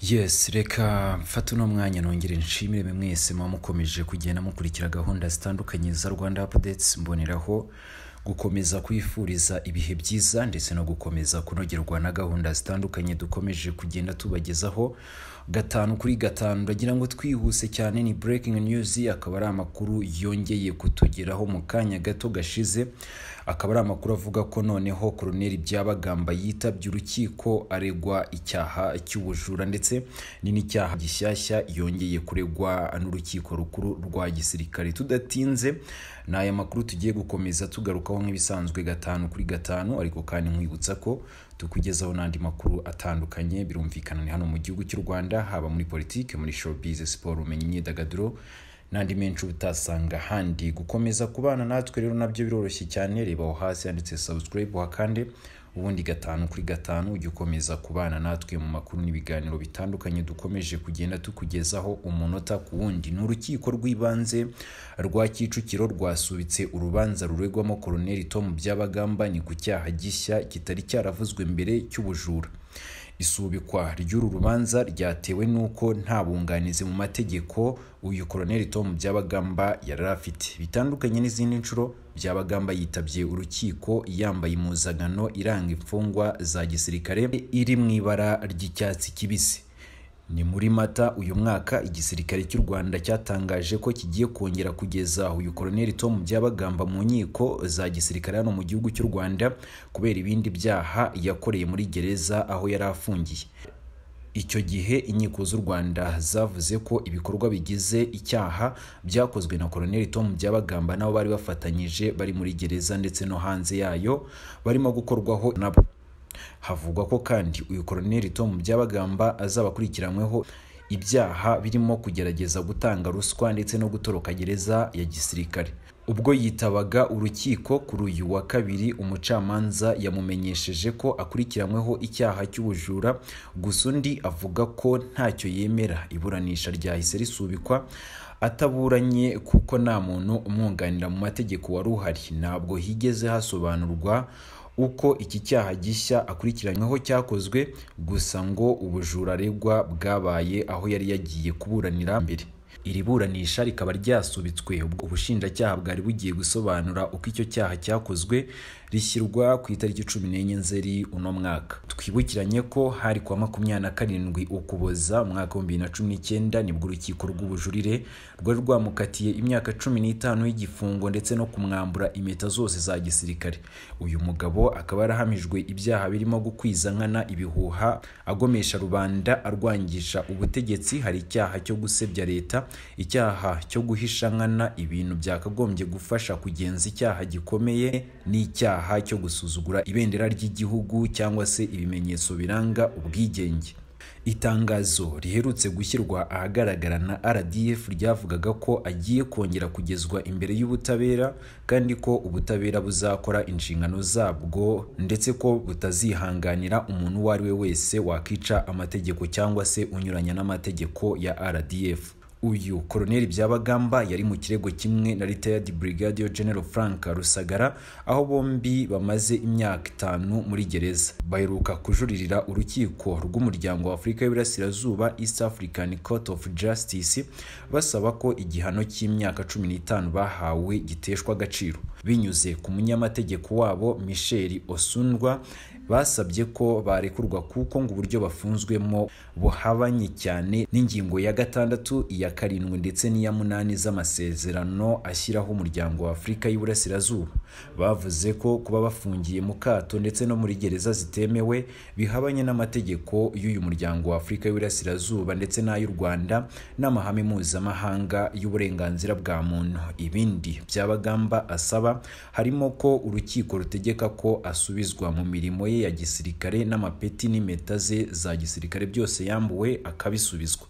yes reka mfate uno mwanya nongere nshimire mwese muba mukomeje kugenda mukurikira gahunda zitandukanye za rwanda apudetsi mboneraho gukomeza kwifuriza ibihe byiza ndetse no gukomeza kunogerwa na gahunda zitandukanye dukomeje kugenda tubagezaho gatanu kuri gatanu ndagira ngo twihuse cyane ni breaking news akaba ari amakuru yongeye kutugeraho mu kanya gato gashize akaba ari amakuru avuga ko noneho koroneli byabagamba yitabye urukiko aregwa icyaha cy'ubujura ndetse ni n'icyaha gishyashya yongeye kuregwa n'urukiko rukuru rwa gisirikare tudatinze ni aya makuru tugiye gukomeza tugarukaho nk'ibisanzwe gatanu kuri gatanu ariko kandi nkwibutsa ko tukugezaho n'andi makuru atandukanye birumvikana ni hano mu gihugu cy'u rwanda haba muri politiki muri showbiz siporo ubumenyi imyidagaduro n'andi menshi utasanga ahandi gukomeza kubana natwe rero nabyo biroroshye cyane reba aho hasi handitse subscribe wakande ubundi gatanu kuri gatanu ujya ukomeza kubana natwe mu makuru n'ibiganiro bitandukanye dukomeje kugenda tukugezaho umunota ku wundi ni urukiko rw'ibanze rwa kicukiro rwasubitse urubanza ruregwamo koroneli tom byabagamba ni ku cyaha gishya kitari cyaravuzwe mbere cy'ubujura isubikwa ry'uru rubanza ryatewe n'uko nta bunganizi mu mategeko uyu koroneli tom byabagamba yari afite bitandukanye n'izindi nshuro byabagamba yitabye urukiko yambaye impuzankano iranga imfungwa za gisirikare iri mu ibara ry'icyatsi kibisi ni muri mata uyu mwaka igisirikare cy'u rwanda cyatangaje ko kigiye kongera kugeza uyu koroneli tom byabagamba mu nkiko za gisirikare hano mu gihugu cy'u rwanda kubera ibindi byaha yakoreye muri gereza aho yari afungiye icyo gihe inkiko z'u rwanda zavuze ko ibikorwa bigize icyaha byakozwe na koroneli tom byabagamba n'abo bari bafatanyije bari muri gereza ndetse no hanze yayo barimo gukorwaho nabo havugwa ko kandi uyu koroneli tom byabagamba azabakurikiranyweho ibyaha birimo kugerageza gutanga ruswa ndetse no gutoroka gereza ya gisirikare ubwo yitabaga urukiko kuri uyu wa kabiri umucamanza yamumenyesheje ko akurikiranyweho icyaha cy'ubujura gusa undi avuga ko ntacyo yemera iburanisha ryahise risubikwa ataburanye kuko nta muntu umwunganira mu mategeko wari uhari ntabwo higeze hasobanurwa uko iki cyaha gishya akurikiranyweho cyakozwe gusa ngo ubujura aregwa bwabaye aho yari yagiye kuburanira mbere iri buranisha rikaba ryasubitswe ubushinjacyaha bwari bugiye gusobanura uko icyo cyaha cyakozwe rishyirwa ku itariki cumi n'enye nzeri uno mwaka twibukiranye ko hari kwa makumyabiri na karindwi ukuboza umwaka wa bibiri na cumi n'icyenda nibwo urukiko rw'ubujurire rwari rwamukatiye imyaka cumi n'itanu y'igifungo ndetse no kumwambura impeta zose za gisirikare uyu mugabo akaba yarahamijwe ibyaha birimo gukwiza nkana ibihuha agomesha rubanda arwangisha ubutegetsi hari icyaha cyo gusebya leta icyaha cyo guhisha nkana ibintu byakagombye gufasha kugenza icyaha gikomeye n'icyaha cyo gusuzugura ibendera ry'igihugu cyangwa se ibimenyetso biranga ubwigenge itangazo riherutse gushyirwa ahagaragara na rdf ryavugaga ko agiye kongera kugezwa imbere y'ubutabera kandi ko ubutabera buzakora inshingano zabwo ndetse ko butazihanganira umuntu uwo ari we wese wakica amategeko cyangwa se unyuranya n'amategeko ya rdf uyu koroneli byabagamba yari mu kirego kimwe na retired brigadier general frank rusagara aho bombi bamaze imyaka itanu muri gereza baheruka kujuririra urukiko rw'umuryango wa afurika y'iburasirazuba east african court of justice basaba ko igihano cy'imyaka cumi n'itanu bahawe giteshwa agaciro binyuze ku munyamategeko wabo michel osundwa basabye ko barekurwa kuko ngo uburyo bafunzwemo buhabanye cyane n'ingingo ya gatandatu iya karindwi ndetse n'iya munani z'amasezerano ashyiraho umuryango wa afurika y'iburasirazuba bavuze ko kuba bafungiye mu kato ndetse no muri gereza zitemewe bihabanye n'amategeko y'uyu muryango wa afurika y'iburasirazuba ndetse n'ay'u rwanda n'amahame mpuzamahanga y'uburenganzira bwa muntu ibindi byabagamba asaba harimo ko urukiko rutegeka ko asubizwa mu mirimo ye ya gisirikare n'amapeti n'impeta ze za gisirikare byose yambuwe akabisubizwa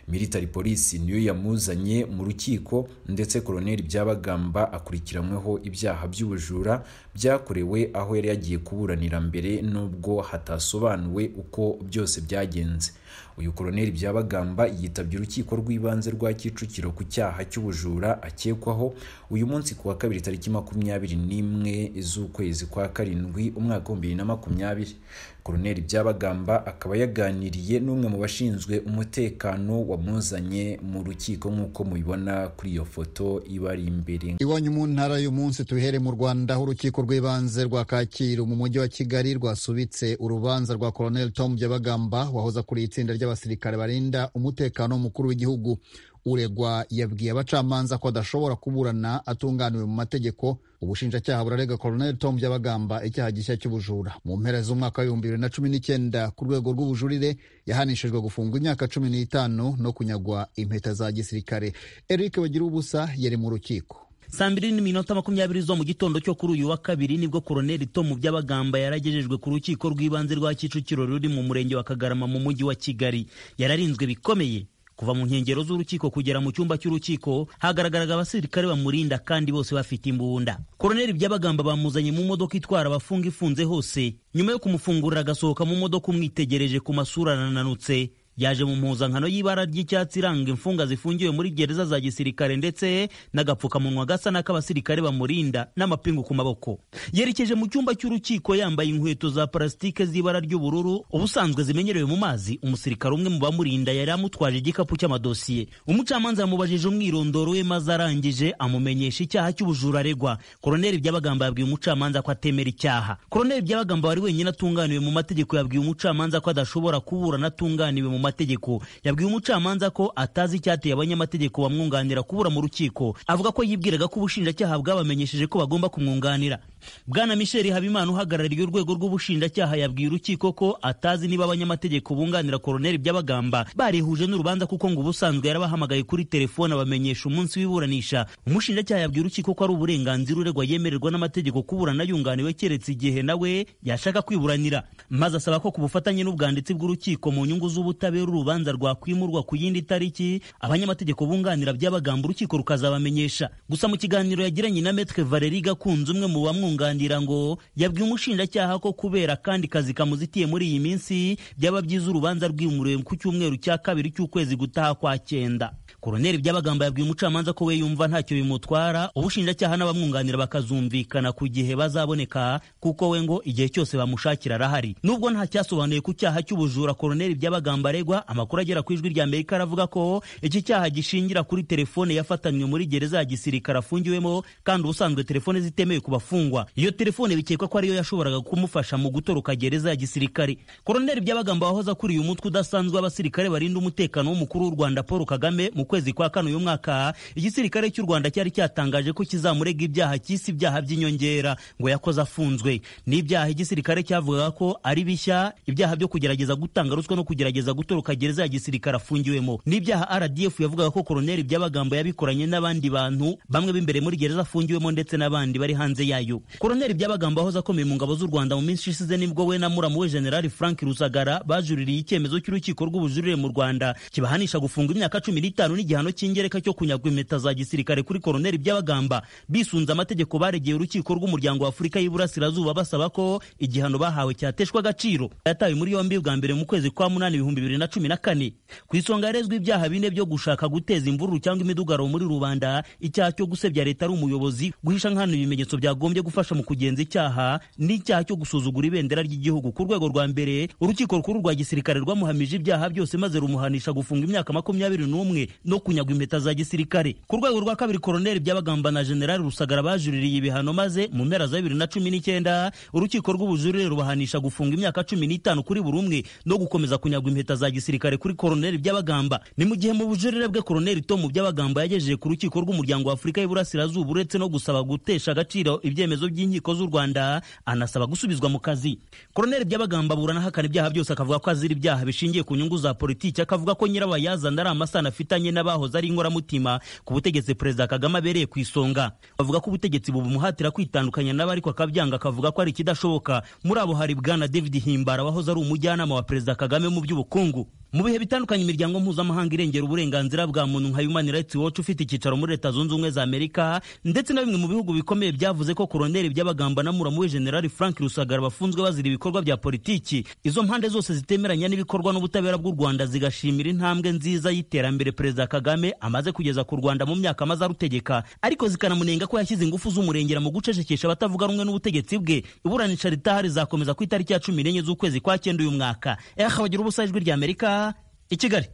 military polisi niyo yamuzanye mu rukiko ndetse koloneli byabagamba akurikiranyweho ibyaha by'ubujura byakorewe aho yari yagiye kuburanira mbere nubwo hatasobanuwe uko byose byagenze uyu koloneli byabagamba yitabye urukiko rw'ibanze rwa kicukiro ku cyaha cy'ubujura akekwaho uyu munsi ku wa kabiri tariki makumyabiri n'imwe z'ukwezi kwa karindwi umwaka w'ibihumbi bibiri na makumyabiri koloneli byabagamba akaba yaganiriye n'umwe mu bashinzwe umutekano wamuzanye mu rukiko nk'uko mubibona kuri iyo foto iba ari imbere iwanyu mu ntara uyu munsi tubihere mu rwanda aho urukiko rw'ibanze rwa kacyiru mu mujyi wa kigali rwasubitse urubanza rwa colonel tom byabagamba wahoze akuriye itsinda ry'abasirikare barinda umutekano w'umukuru w'igihugu uregwa yabwiye abacamanza ko adashobora kuburana atunganiwe mu mategeko ubushinjacyaha burarega colonel tom byabagamba icyaha gishya cy'ubujura mu mpera z'umwaka w'ibihumbi bibiri na cumi n'icyenda ku rwego rw'ubujurire yahanishijwe gufungwa imyaka cumi n'itanu no kunyagwa impeta za gisirikare eric bagira ubusa yari mu rukiko saa mbiri n'iminota makumyabiri zo mu gitondo cyo kuri uyu wa kabiri nibwo koroneli tomu byabagamba yaragejejwe ku rukiko rw'ibanze rwa kicukiro ruri mu murenge wa kagarama mu mujyi wa kigali yararinzwe bikomeye kuva mu nkengero z'urukiko kugera mu cyumba cy'urukiko hagaragaraga abasirikare bamurinda kandi bose bafite imbunda koroneli byabagamba bamuzanye mu modoka itwara abafunga ifunze hose nyuma yo kumufungurira agasohoka mu modoka umwitegereje ku masura ananutse yaje mu mpuzankano y'ibara ry'icyatsi iranga imfunga zifungiwe muri gereza za gisirikare ndetse n'agapfukamunwa gasa n'ak'abasirikare bamurinda n'amapingu ku maboko yerekeje mu cyumba cy'urukiko yambaye inkweto za parasitike z'ibara ry'ubururu ubusanzwe zimenyerewe mu mazi umusirikare umwe mu bamurinda yari amutwaje igikapu cy'amadosiye umucamanza yamubajije umwirondoro we maze arangije amumenyesha icyaha cy'ubujura aregwa koroneli byabagamba yabwiye umucamanza ko atemera icyaha koroneli byabagamba wari wenyine atunganiwe mu mategeko yabwiye umucamanza ko adashobora kuburana atunganiwe mu mategeko mategeko yabwiye umucamanza ko atazi icyateye abanyamategeko bamwunganira kubura mu rukiko avuga ko yibwiraga ko ubushinjacyaha bwabamenyesheje ko bagomba kumwunganira bwana michel habimana uhagarariye urwego rw'ubushinjacyaha yabwiye urukiko ko atazi niba abanyamategeko bunganira koroneli byabagamba barihuje n'urubanza kuko ngo ubusanzwe yarabahamagaye kuri telefone abamenyesha umunsi w'iburanisha umushinjacyaha yabwiye urukiko ko ari uburenganzira uregwa yemererwa n'amategeko kuburana yunganiwe keretse igihe nawe yashaka kwiburanira maze asaba ko ku bufatanye n'ubwanditsi bw'urukiko mu nyungu z'ubutabera urubanza rwakwimurwa ku yindi tariki abanyamategeko bunganira by'abagamba urukiko rukazabamenyesha gusa mu kiganiro yagiranye na metre valeri gakunze umwe mu bamwunganira ngo yabwiye umushinjacyaha ko kubera kandi kazi kamuzitiye muri iyi minsi byaba byiza urubanza rwimuriwe ku cyumweru cya kabiri cy'ukwezi gutaha kwa cyenda koroneli byabagamba yabwiye umucamanza ko we yumva ntacyo bimutwara ubushinjacyaha n'abamwunganira bakazumvikana ku gihe bazaboneka kuko we ngo igihe cyose bamushakira arahari nubwo ntacyasobanuye ku cyaha cy'ubujura koroneli byabagamba aregwa amakuru agera ku ijwi rya amerika aravuga ko iki cyaha gishingira kuri telefone yafatanywe muri gereza ya gisirikare afungiwemo kandi ubusanzwe telefone zitemewe ku bafungwa iyo telefone bikekwa ko ariyo yashoboraga kumufasha mu gutoroka gereza ya gisirikare koroneli byabagamba wahoze akuriye umutwe udasanzwe w'abasirikare barinda umutekano w'umukuru w'u rwanda paul kagame mu kwezi kwa kane uyu mwaka igisirikare cy'u rwanda cyari cyatangaje ko kizamurega ibyaha cy'isi ibyaha by'inyongera ngo yakoze afunzwe ni ibyaha igisirikare cyavugaga ko ari bishya ibyaha byo kugerageza gutanga ruswa no kugerageza gutoroka gutoroka gereza ya gisirikare afungiwemo n'ibyaha rdf yavugaga ko koroneli by'abagambo yabikoranye n'abandi bantu bamwe b'imbere muri gereza afungiwemo ndetse n'abandi bari hanze yayo koroneli by'abagambo ahoze akomeye mu ngabo z'u rwanda mu minsi ishize nibwo we na muramu we generali frank rusagara bajuririye icyemezo cy'urukiko rw'ubujurire mu rwanda kibahanisha gufunga imyaka cumi n'itanu n'igihano cy'ingereka cyo kunyagwa impeta za gisirikare kuri koroneli by'abagamba bisunze amategeko baregeye urukiko rw'umuryango w'afurika y'iburasirazuba basaba ko igihano bahawe cyateshwa agaciro yatawe muri yombi bwa mbere mu kwezi kwa munani ibihumbi bibiri na cumi na kane ku isonga yarezwe ibyaha bine byo gushaka guteza imvururu cyangwa imidugaro muri rubanda icyaha cyo gusebya leta ari umuyobozi guhisha nkana ibimenyetso byagombye gufasha mu kugenza icyaha n'icyaha cyo gusuzugura ibendera ry'igihugu ku rwego rwa mbere urukiko rukuru rwa gisirikare rwamuhamije ibyaha byose maze rumuhanisha gufunga imyaka makumyabiri n'umwe no kunyagwa impeta za gisirikare ku rwego rwa kabiri koroneli byabagamba na generali rusagara bajuririye ibihano maze mu mpera za bibiri na cumi n'icyenda urukiko rw'ubujurire rubahanisha gufunga imyaka cumi n'itanu kuri buri umwe no gukomeza kunyagwa impeta za gisirikare kuri koroneli by'abagamba ni mu gihe mu bujurire bwe koroneli tomu by'abagamba yagejeje ku rukiko rw'umuryango wa afurika y'iburasirazuba uretse no gusaba gutesha agaciro ibyemezo by'inkiko z'u rwanda anasaba gusubizwa mu kazi koroneli by'abagamba aburana ahakana ibyaha byose akavuga ko azira ibyaha bishingiye ku nyungu za politiki akavuga ko nyirabayazana ari amasano afitanye n'abahoze ari inkoramutima ku butegetsi perezida kagame abereye ku isonga bavuga ko ubutegetsi bubumuhatira kwitandukanya n'abo ariko akabyanga akavuga ko ari ikidashoboka muri abo hari bwana david himbara wahoze ari umujyanama wa perezida kagame mu by'ubukungu mu bihe bitandukanye imiryango mpuzamahanga irengera uburenganzira bwa muntu nka Human Rights Watch ufite icyicaro muri Leta Zunze Ubumwe za Amerika ndetse na bimwe mu bihugu bikomeye byavuze ko koroneri by'abagamba na muramu we General Frank Rusagara bafunzwe bazira ibikorwa bya politiki izo mpande zose zitemeranya n'ibikorwa n'ubutabera bw'u Rwanda zigashimira intambwe nziza y'iterambere Perezida Kagame amaze kugeza ku Rwanda mu myaka amaze arutegeka ariko zikanamunenga ko yashyize ingufu z'umurengera mu gucecekesha abatavuga rumwe n'ubutegetsi bwe iburanisha ritahari rizakomeza ku itariki ya cumi n'enye z'ukwezi kwa cyenda uyu mwaka ehe abagira ubusa ijwi ry'Amerika i Kigali